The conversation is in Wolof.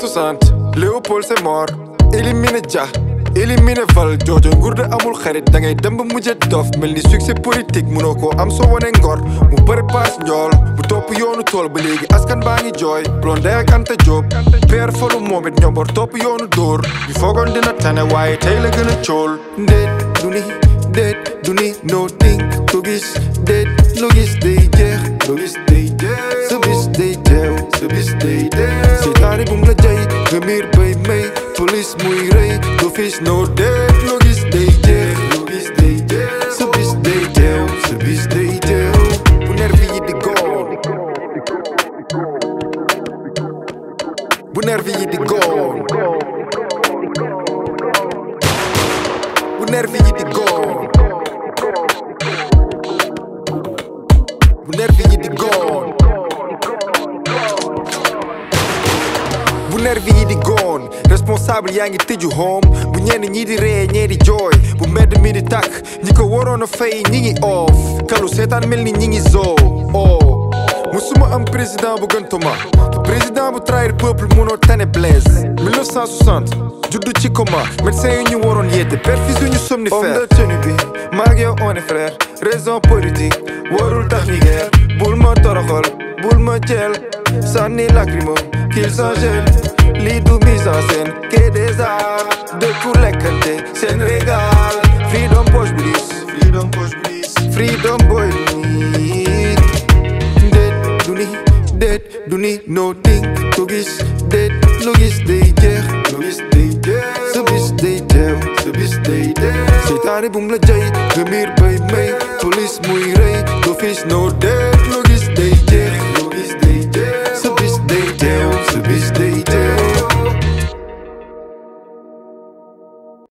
1960 Léopold Senghor éliminé Dia éliminé Val joojo nguur de amul xarit da ngay dem ba mujjee dof mel ni succès politique munoo koo am soo wane ngor mu bëri paas njool bu topp yoonu tool ba léegi askan baa ngi jooy Blondin ak Anta Diop père falu moom it ñombor topp yoonu dóor ñu foogoon dina tane waaye tey la gën a cool ndéet du ni déet du ni no think ko gis déet lu gis day jeex lu gis day jeex sa bis day teew sa bis day teew seytaane bum la jay nga miir bay may police muy rëy d'office no déet lu gis day jeex lu gis day jeex sa bis day teew sa bis day teew bu nervi yi di goon bu nervi yi di goon bu nervi yi di goon bu nervi yi di goon bu nervi yi di goon responsable yaa ngi tëju home bu ñenn ñi di ree ñee di jooy bu mbedd mi di takk ñi ko waroon a fay ñi ngi off kalu seetaan mel ni ñi ngi zoo oh musuma am président bu gën Thomas te président bu trahir peuple munoo tane Blaise 1960 juddu ci coma médecin yi ñu waroon yeete perfuse yu ñu somnifère homme de tenue bi maag yow on est frère raison politique warul tax ñu guerre bul ma toroxal bul ma jël sànni lacrymo qu'il s'engèle lii du mise en scène que des arts dëkku lekkante seen régal freedom poche bliss freedom poche bliss freedom boy déet du ni déet du ni no think ko gis déet lu gis day jeex lu gis day jeex sa bis day teew sa bis day teew seytaane bum la jay nga miir bay may police muy rëy d'office no déet lu gis day jeex